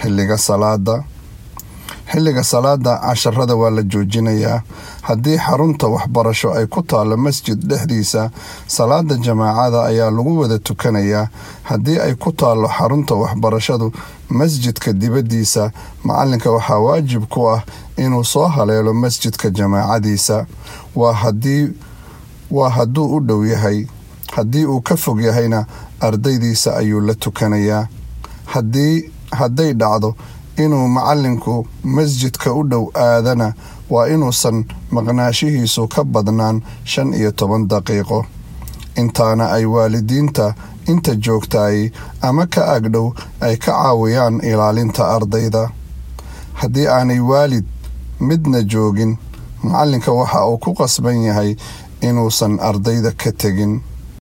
xilliga salaada xilliga salaada casharada waa la joojinayaa haddii xarunta waxbarasho ay ku taallo masjid dhexdiisa salaada jamaacada ayaa lagu wada tukanayaa haddii ay ku taallo xarunta waxbarashadu masjidka dibaddiisa macalinka waxaa waajib ku ah inuu soo haleelo masjidka jamaacadiisa waa haddii waa hadduu u dhow yahay haddii uu ka fog yahayna ardaydiisa ayuu la tukanayaa haddii hadday dhacdo inuu macalinku masjidka u dhow aadana waa inuusan maqnaashihiisu ka badnaan shan iyo toban daqiiqo intaana ay waalidiinta inta joogtaay ama ka agdhow ay ka caawiyaan ilaalinta ardayda haddii aanay waalid midna joogin macalinka waxa uu ku qasban yahay inuusan ardayda ka tegin